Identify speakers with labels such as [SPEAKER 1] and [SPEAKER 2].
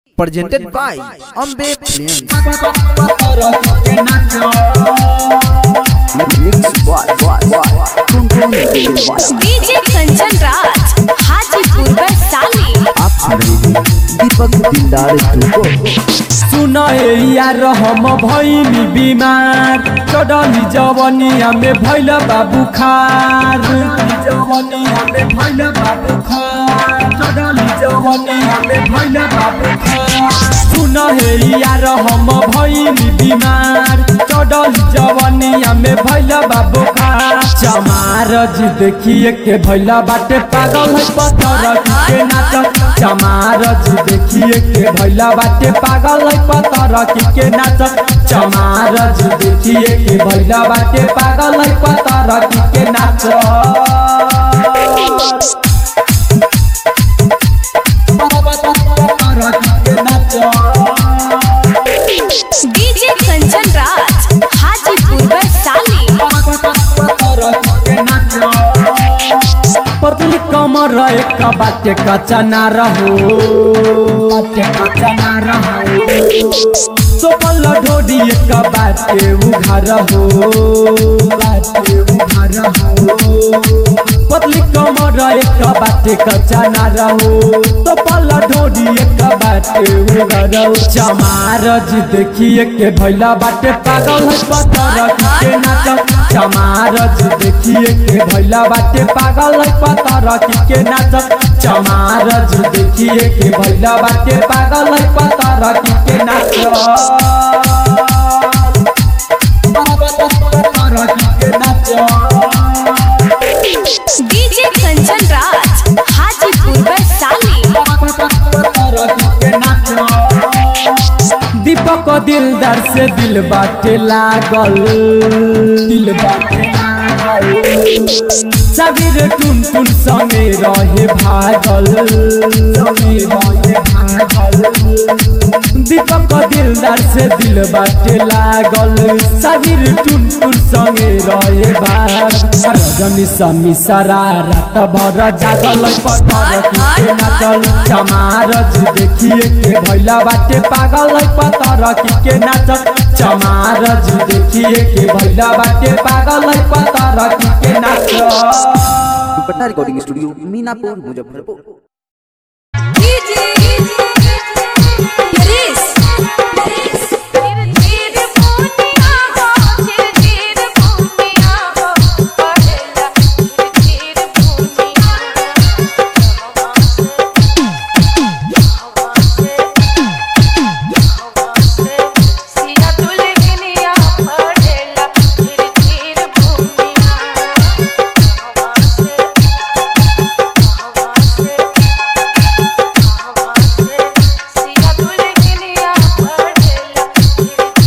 [SPEAKER 1] presented by Ambe Films. Mixed by, by, by, Tung
[SPEAKER 2] DJ Kanchan Raj Hajipur Vaishali
[SPEAKER 1] आप सुन रहे हैं दीपक दिलदार को
[SPEAKER 3] सुन यार हम भैनी बिमार चढ़ली जवनिया में भैल बाबू खार जवनिया में भैल बाबू खार चढ़ली जवनिया में भैल बाबू खार सुन हे यार हम भैनी बिमार चढ़ली जवनिया में भैल बाबू खार चमारज देखिए के भैला बाटे पागल है पत्थर के नाच चमारज देखिए के भैला बाटे पागल है पत्थर के नाच चमारज देखिए के भैला बाटे पागल है पत्थर के नाच
[SPEAKER 2] डीजे कंचन राज हाजीपुर वैशाली
[SPEAKER 3] पतली कमर एक बाटे कच्चा ना रहो बाटे कच्चा ना रहो सोपल ढोडी एक बाटे उघार हो बाटे उघार हो पतली कमर एक बाटे कच्चा ना रहो सोपल ढोडी एक बाटे उघार हो चमारज देखिए के भैला बाटे पागल है पत्थर के नाच चमारज देखिए के भैला बाटे पागल है पत्थर के नाच चमारज देखिए के भैला बाटे पागल है पत्थर के नाच
[SPEAKER 2] डीजे कंचन राज हाजीपुर वैशाली
[SPEAKER 3] दीपक दिलदार से दिल बाटे लागल दिल बाटे लागल सबीर टुन टुन संगे रहे भागल संगे रहे भागल दीपक दिलदार से दिल बाटे लागल सबीर टुन टुन संगे रहे भाग रजनी समी सारा रात भर जागल पत्थर के नाचल चमारज देखिए के भैला बाटे पागल पत्थर के नाचल चमारज देखिए के भैला बाटे पागल पत्थर के नाचल
[SPEAKER 1] दुपट्टा recording studio Minapur Muzaffarpur
[SPEAKER 2] DJ